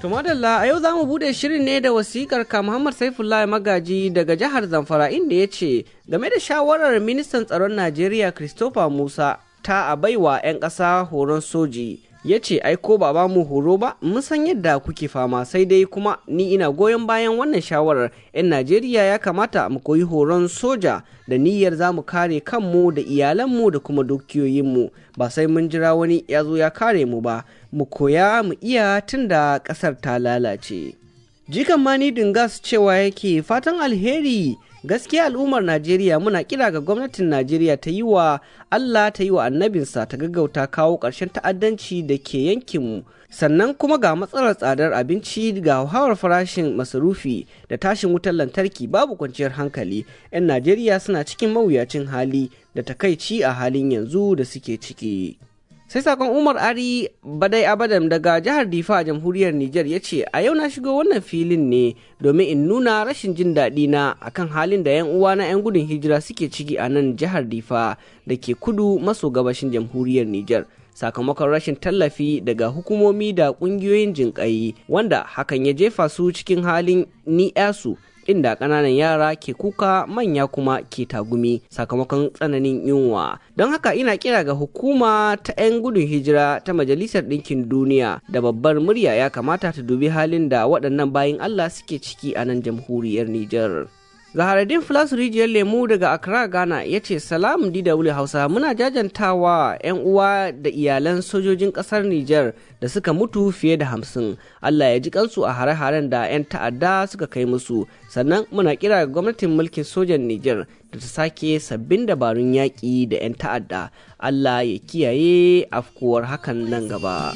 To madalla a yau za mu buɗe shirin ne da wasikar ka Muhammad Saifullahi Magaji daga jihar Zamfara inda ya ce game da shawarar ministan tsaron Najeriya Christopher Musa ta a baiwa 'yan ƙasa horon soji. ya ce ai ko ba ba mu horo ba mun san yadda kuke fama sai dai kuma ni ina goyon bayan wannan shawarar 'yan najeriya ya kamata mu koyi horon soja da niyyar za mu kare kanmu da iyalanmu da kuma dukiyoyinmu ba sai mun jira wani ya zo ya kare mu ba mu koya mu iya tun da ƙasar ta lalace jikan mani dingas cewa yake fatan alheri gaskiya al'ummar najeriya muna kira ga gwamnatin najeriya ta yi wa allah ta yi wa annabinsa ta gaggauta kawo ƙarshen ta'addanci da ke yankinmu sannan kuma ga matsalar tsadar abinci ga hauhawar farashin masarufi da tashin wutar lantarki babu kwanciyar hankali 'yan najeriya suna cikin mawuyacin hali da takaici a halin yanzu da suke ciki sai sakon umar ari badai abadam daga jihar difa a jamhuriyar niger ya ce a yau na shigo wannan filin ne domin in nuna rashin jin daɗi na akan halin da yan uwa na yan gudun hijira suke ciki a nan jihar difa da ke kudu maso gabashin jamhuriyar niger sakamakon rashin tallafi daga hukumomi da ƙungiyoyin jinƙayi wanda hakan ya jefa su cikin halin ni'yasu inda ƙananan yara ke kuka manya kuma ke tagumi sakamakon tsananin yunwa don haka ina kira ga hukuma ta 'yan gudun hijira ta majalisar ɗinkin duniya da babbar murya ya kamata ta dubi halin da waɗannan bayin allah suke ciki a nan jamhuriyar nijar Zaharadin Flas rijiyar lemu daga Accra Ghana ya ce salam DW Hausa muna jajantawa 'yan uwa da iyalan sojojin kasar Nijar da suka mutu fiye da hamsin. Allah ya ji kansu a hare-haren da 'yan ta'adda suka kai musu. Sannan muna kira ga gwamnatin mulkin sojan Nijar da ta sake sabbin dabarun yaƙi da 'yan ta'adda. Allah ya kiyaye afkuwar hakan nan gaba.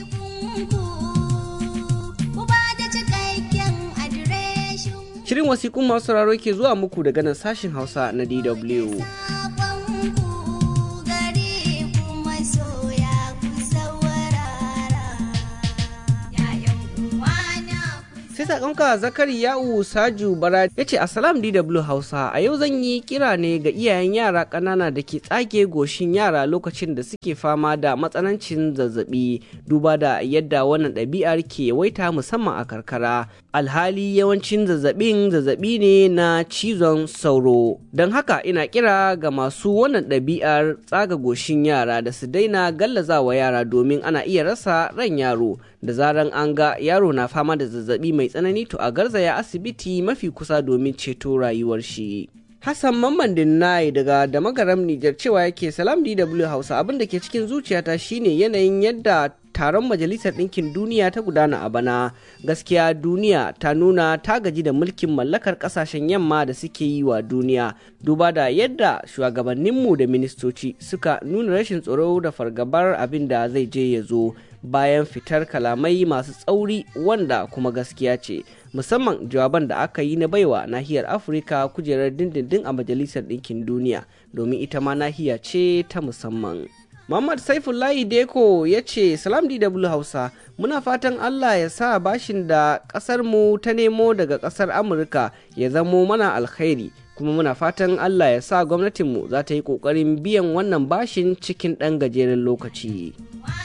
Shirin wasiƙun masu sauraro ke zuwa muku daga nan sashin Hausa na DW. sai sakonka zakari ya'u saju bara ya ce asalam dw hausa a yau zan yi kira ne ga iyayen yara ƙanana da ke tsage goshin yara lokacin da suke fama da matsanancin zazzabi duba da yadda wannan ɗabi'ar ke yawaita musamman a karkara alhali yawancin zazzabin zazzabi ne na cizon sauro don haka ina kira ga masu wannan ɗabi'ar tsaga goshin yara da su daina gallazawa yara domin ana iya rasa ran yaro da zaran an ga yaro na fama da zazzabi mai tsanani to a garzaya asibiti mafi kusa domin ceto rayuwar shi. Hassan Mamman Dinnai daga Damagaram Nijar cewa yake Salam DW Hausa abin da ke cikin zuciyata shine yanayin yadda taron Majalisar Ɗinkin Duniya ta gudana a bana. Gaskiya duniya ta nuna ta gaji da mulkin mallakar ƙasashen yamma da suke yi wa duniya. Duba da yadda shugabanninmu da ministoci suka nuna rashin tsoro da fargabar abin da zai je ya zo. bayan fitar kalamai masu tsauri wanda kuma gaskiya ce musamman jawaban da aka yi na baiwa nahiyar afirka kujerar dindindin a majalisar ɗinkin duniya domin ita ma nahiya ce ta musamman Muhammad Saifullahi Deko ya ce Salam DW Hausa muna fatan Allah ya sa bashin da ƙasar mu ta nemo daga ƙasar Amurka ya zamo mana alkhairi kuma muna fatan Allah ya sa gwamnatinmu za ta yi ƙoƙarin biyan wannan bashin cikin ɗan gajeren lokaci.